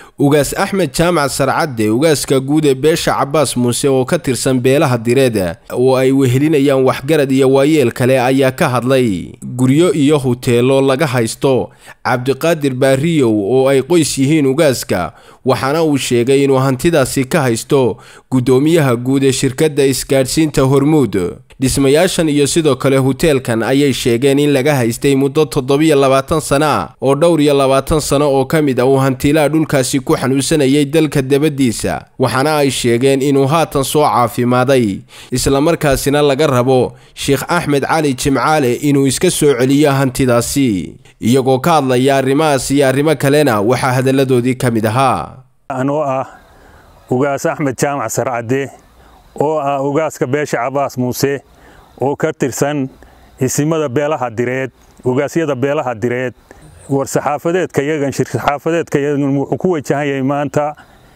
ugaas axmed jaamac sarcadde ugaaska guud ee beesha cabaas muuse oo ka tirsan beelaha direed oo ay wehelinayaan waxgarad iyo waayeel kale ayaa ka hadlay guryo iyo huteelo laga haysto cabdiqaadir baariyow oo ay qoys yihiin ugaaska waxaana uu sheegay inuu hantidaasi ka haysto guddoomiyaha guud ee shirkadda isgaadhsiinta hormuud dhismayaashan iyo sidoo kale huteelkan ayay sheegeen in laga haystay muddo toddobiyo labaatan sano ah oo dhowr iyo labaatan sano oo ka mid ah uu hantiilaha dhulkaasi ku xanuunsanayay dalka dabaddiisa waxaana ay sheegeen inuu haatan soo caafimaaday islamarkaasina laga rabo sheekh axmed cali jimcaale inuu iska soo celiyo hantidaasi iyagoo ka hadlaya arrimahaas iyo arrimo kalena waxaa hadalladoodii ka mid ahaa anoo ah ugaas axmed jaamac sarcadde oo ah ugaaska beesha cabaas muuse oo ka tirsan isimada beelaha direed ugaasyada beelaha direed war saxaafadeedka yagan shir saxaafadeedka yagan wuxuu ku wajahan yahay maanta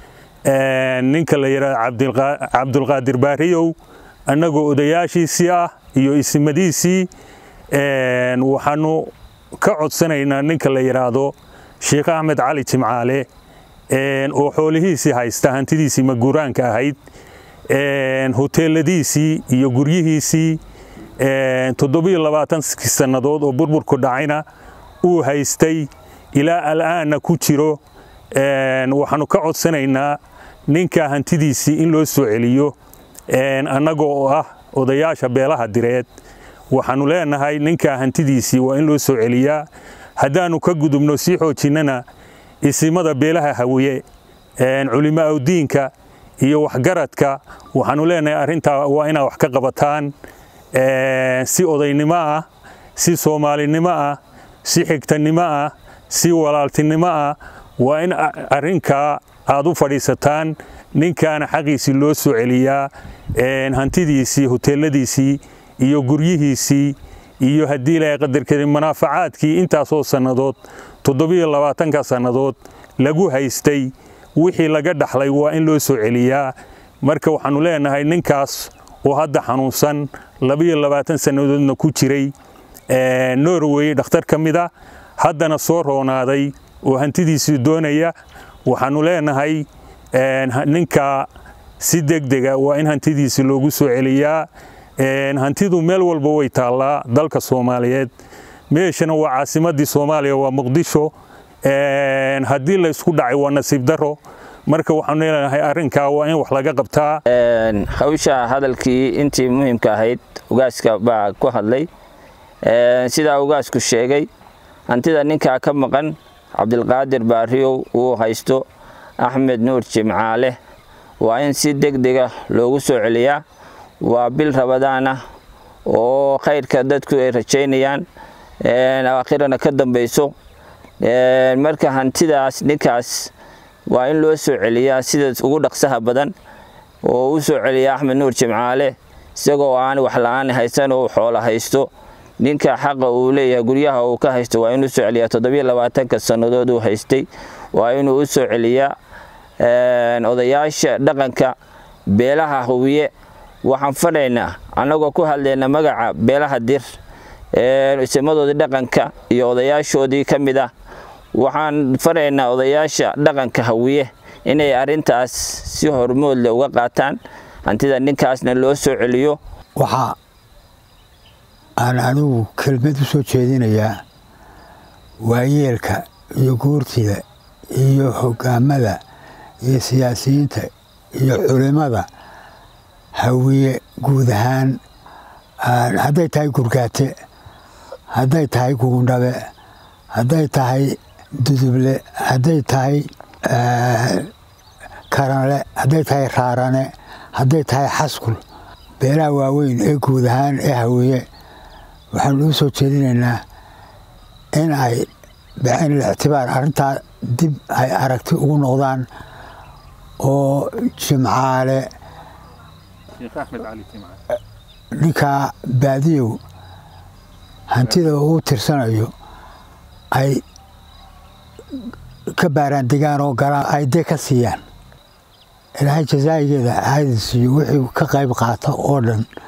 ninka la yidhaahdo cabdulqaadir baariyow annagoo odayaashiisii ah iyo isimadiisii waxaanu ka codsanaynaa ninka la yidhaahdo sheekh axmed cali jimcaale oo xoolihiisii haysta hantidiisii maguraanka ahayd huteeladiisii iyo guryihiisii toddobiyo labaatankii sannadood oo burburku dhacayna uu haystay ilaa al'aanna ku jiro waxaanu ka codsanaynaa ninka hantidiisii in loo soo celiyo annaga oo ah odayaasha beelaha direed waxaanu leenahay ninka hantidiisii waa in loo soo celiyaa haddaannu ka gudubno sii xoojinnana isimada beelaha hawiye culimaa udiinka iyo waxgaradka waxaanu leenahay arrintaa waa inaad wax ka qabataan si odaynimo ah si soomaalinimo ah si xigtanimo ah si walaaltinimo ah waa in arrinkaa aad u fadhiisataan ninkaana xaqiisii loo soo celiyaa hantidiisii huteeladiisii iyo guryihiisii iyo haddii ilaahay qadarkeeda munaafacaadkii intaasoo sannadood toddobiyo labaatanka sannadood lagu haystay wixii laga dhaxlay waa in loo soo celiyaa marka waxaannu leenahay ninkaas oo hadda xanuunsan labiyo labaatan sannadoodna ku jiray norway dhakhtar ka mida haddana soo roonaaday oo hantidiisii doonaya waxaannu leenahay ninka si degdega waa in hantidiisii loogu soo celiyaa hantidu meel walba way taallaa dalka soomaaliyeed meeshana waa caasimaddii soomaaliya waa muqdisho haddii laysku dhacay waa nasiib daro marka waxaanu leenahay arrinkaa waa in wax laga qabtaa hawsha hadalkii intii muhiimka ahayd ugaaska baa ku hadlay sidaa ugaasku sheegay hantida ninkaa ka maqan cabdilqaadir baariyow uu haysto axmed nuur jimcaale waa in si degdega loogu soo celiyaa waa bil rabadaan ah oo khayrka dadku ay rajaynayaan aakhirana ka dambayso marka hantidaas ninkaas waa in loo soo celiyaa sida ugu dhaqsaha badan oo u soo celiya axmed nuur jimcaale isagoo aan wax la-aan haysan oo xoolo haysto ninka xaqa uu leeyahay guryaha uu ka haysto waa inuu soo celiyaa toddobiyo labaatanka sannadood uu haystay waa inuu u soo celiyaa odayaasha dhaqanka beelaha huwiye waxaan fadhaynaa annagoo ku hadlayna magaca beelaha dir isimadoodii dhaqanka iyo odayaashoodii ka mid ah waxaan faraynaa odayaasha dhaqanka hawiye inay arrintaas si hormoodle uga qaataan hantida ninkaasna loo soo celiyo waxaa aan anigu kelmad u soo jeedinayaa waayeelka iyo guurtida iyo hogaamada iyo siyaasiyiinta iyo culimmada hawiye guud ahaan hadday tahay gurgaate hadday tahay gugundhabe hadday tahay duduble hadday tahay karanle hadday tahay raarane hadday tahay xaskul beelaha waaweyn ee guud ahaan ee hawiye waxaanu u soo jeedinaynaa in ay bicin ictibaar arrintaa dib ay aragti ugu noqdaan oo jimcaale ninkaa baadiyow hantida uu tirsanayo ay ka baaraandegaan oo galaan ay dee ka siiyaan ilaahay jasaayigeeda haadisiiyo wixii ka qayb qaata oo dhan